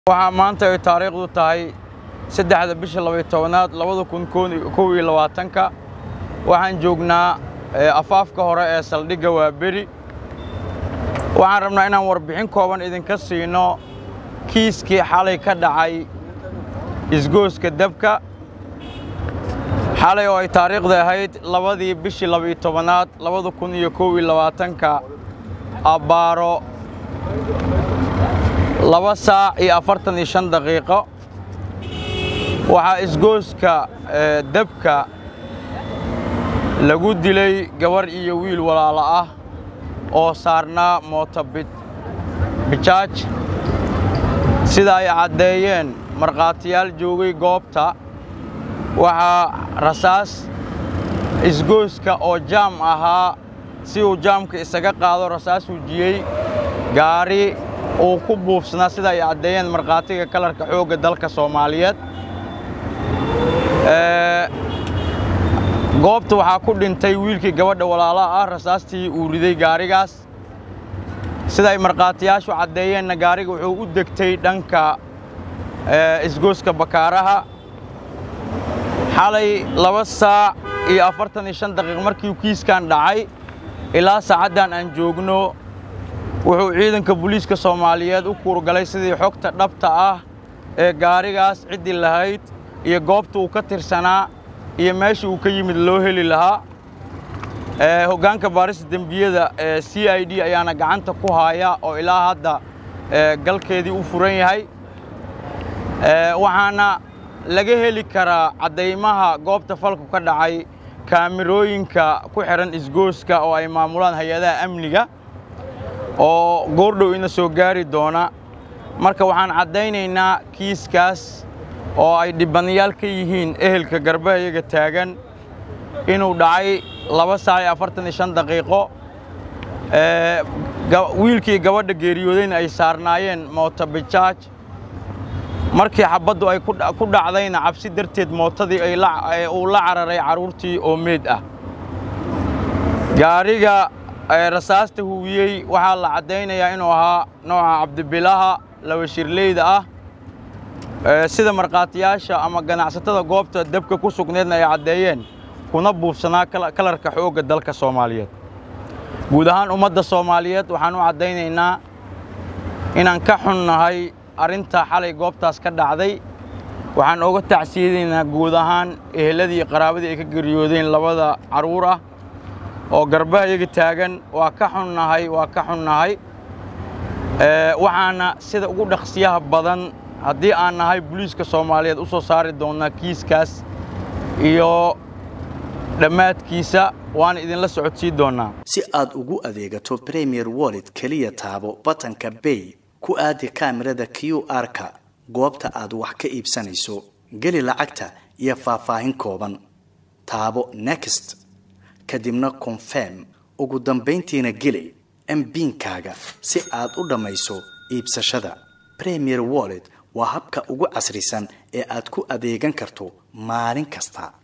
waxaa maanta ay taariikhdu tahay saddexda bisha labaiy tobanaad labada kun kow iyo labaatanka waxaan joognaa afaafka hore ee saldhigga waa beri waxaan rabnaa inaan warbixin kooban idinka siino kiiskii xalay ka dhacay isgooska dabka xalay oo ay taariikhda ahayd labadii bishii labaiyo tobanaad labada kun iyo kow iyo labaatanka abbaaro laba saac iyo afartan iyo shan daqiiqo waxaa isgooska dabka lagu dilay gabar iyo wiil walaalo ah oo saarnaa mooto bijaaj sida ay caddeeyeen markhaatiyaal joogay goobta waxaa rasaas isgooska oo jaam ahaa si uu jaamka isaga qaado rasaas wujiyey gaari uu ku buufsanaa sida ay caddeeyeen markhaatiga kalarka xoogga dalka soomaaliyeed goobta waxaa ku dhintay wiilkii gabadha walaalaha ah rasaastii uu riday gaarigaas sida ay markhaatiyaashu caddeeyeenna gaariga wuxuu u degtay dhanka isgooska bakaaraha xalay laba saac iyo afartan iyo shan daqiiq markii kiiskan dhacay ilaa saacaddan aan joogno wuxuu ciidanka booliiska soomaaliyeed u kuurgalay sidii xogta dhabta ah ee gaarigaas ciddii lahayd iyo goobta uu ka tirsanaa iyo meesha uu ka yimid loo heli lahaa hoggaanka baarista dembiyada ee c i d ayaana gacanta ku haaya oo ilaa hadda galkeedii u furan yahay waxaana laga heli karaa caddaymaha goobta falku ka dhacay kaamirooyinka ku xidhan isgooska oo ay maamulaan hay-adaha amniga oo goordhow ina soo gaari doona marka waxaan caddaynaynaa kiiskaas oo ay dhibanayaal ka yihiin ehelka garbahayaga taagan inuu dhacay laba saac iyo afartan iyo shan daqiiqo wiilkii gabadha geeriyoodayna ay saarnaayeen mooto bijaaj markii xabaddu ay ku dhacdayna cabsi darteed mootadii uu la cararay carruurtii oo meed ah gaariga rasaasta huwiyey waxaa la caddaynayaa inuu ahaa nooca cabdibilaha laba shirleyda ah sida markhaatiyaasha ama ganacsatada goobta dabka ku sugneedna ay caddeeyeen kuna buufsanaa kalarka xoogga dalka soomaaliyeed guud ahaan ummadda soomaaliyeed waxaan u caddaynaynaa inaan ka xunnahay arrinta xalay goobtaas ka dhacday waxaan oga tacsiyadaynaa guud ahaan eheladii iyo qaraabadii ay ka geriyoodeen labada carruur ah oo garbahayaga taagan waa ka xunnahay waa ka xunnahay waxaana sida ugu dhaqsiyaha badan haddii aan nahay booliiska soomaaliyeed u soo saari doonnaa kiiskaas iyo dhammaadkiisa waana idinla socodsii doonnaa si aad ugu adeegato premier wallet keliya taabo batanka bay ku aadi kaamirada q r-ka goobta aad wax ka iibsanayso geli lacagta iyo faahfaahin kooban taabo next kadibna confirm ugu dambayntiina geli mbiinkaaga si aad u dhammayso iibsashada premier wallet waa habka ugu casrisan ee aad ku adeegan karto maalin kasta